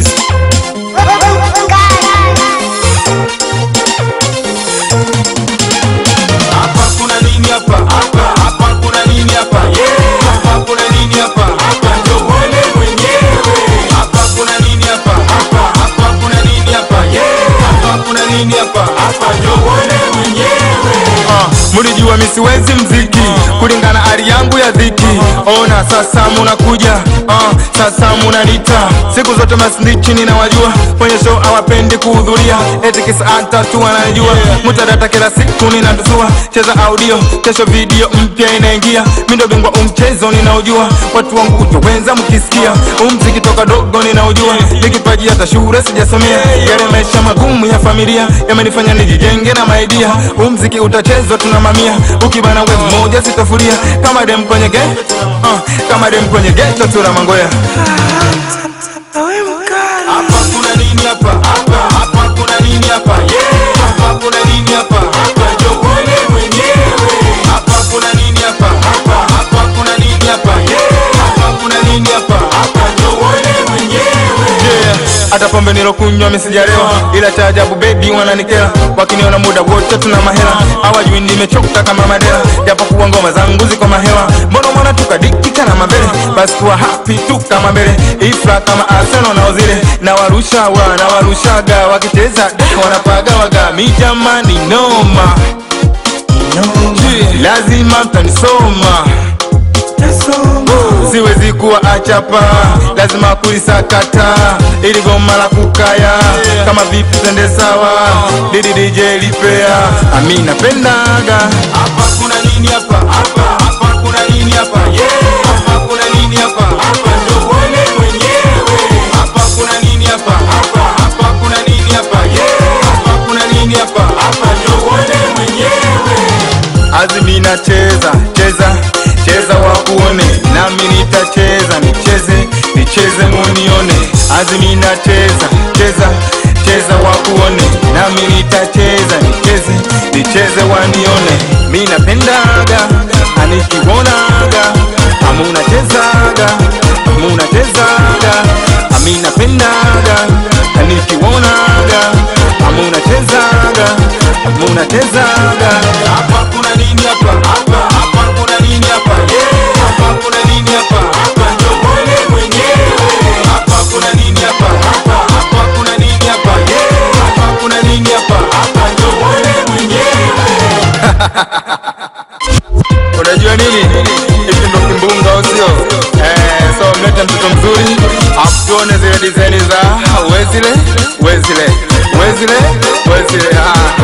Hapa kuna nini hapa? Hapa hapa kuna nini hapa? Yeah. Hapa kuna nini hapa? Hapa ndio uone mwenyewe. Hapa kuna nini hapa? Hapa hapa kuna nini hapa? Yeah. Hapa kuna nini hapa? Hapa ndio uone mwenyewe. Ah, mulijua mi siwezi mziki kulingana hali yangu ya dhiki ona sasa munakuja ah, sasa munanita siku zote masnichi ninawajua kwenye show hawapendi kuhudhuria eti kisa hata tu wananijua mutadata kila siku ninatusua cheza audio kesho video mpya inaingia mi ndo bingwa umchezo ninaujua watu wangu kutowenza mkisikia umziki toka dogo ninaujua nikipaji hata shule sijasomea yale maisha magumu ya familia yamenifanya nijijenge na maidia umziki utachezwa tuna mamia ukibana we mmoja sitafuria kama dem kwenye ge uh, kama dem kwenye geto tuna mangoya Hapa kuna nini hapa? Hapa hapa kuna nini hapa? Yeah. Hapa kuna nini hapa? Hapa ndio uone mwenyewe. Hapa kuna nini hapa? Hapa hapa kuna nini hapa? Yeah. Hapa kuna nini hapa? Hapa ndio uone mwenyewe. yeah. hata pombe nilokunywa misijalewa ila cha ajabu bebi wananikela wakiniona muda wote tuna mahela hawajui nimechoka kama madela japokuwa ngoma zangu ziko mahewa mbona mwana tukadikika na mabele basi kuwa happy tu kama mbele ifra kama arsenal na ozile na warusha wa na warushaga wakicheza da wanapaga waga mi jamani noma Yeah, lazima mtanisoma siwezi kuwa achapa lazima kuisakata ili goma la kukaya kama vipi tende sawa didi dj lipea ami napendaga Hapa kuna nini hapa? Hapa hapa kuna nini hapa? Yeah. Hapa kuna nini hapa? Hapa ndio uone mwenyewe. Hapa kuna nini hapa? Hapa hapa kuna nini hapa? Yeah. Hapa kuna nini hapa? Hapa ndio uone mwenyewe. azimi nacheza cheza cheza wakuone nami nitacheza nicheze nicheze munione azimi nacheza cheza cheza wakuone nami nitacheza nicheze nicheze wanione mi napendaga anikiwonaga amunachezaga amunachezaga ami napendaga anikiwonaga amunachezaga amunachezaga Hapa kuna nini hapa? Hapa hapa kuna nini hapa? Yeah. Hapa kuna nini hapa? Hapa ndio uone mwenyewe. Hapa kuna nini hapa? Hapa hapa kuna nini hapa? Yeah. Hapa kuna nini hapa? Hapa ndio uone mwenyewe. unajua nini hiki ndo kimbunga au sio eh, so mlete mtoto mzuri afu tuone zile dizaini za wezile wezile wezile wezile ah.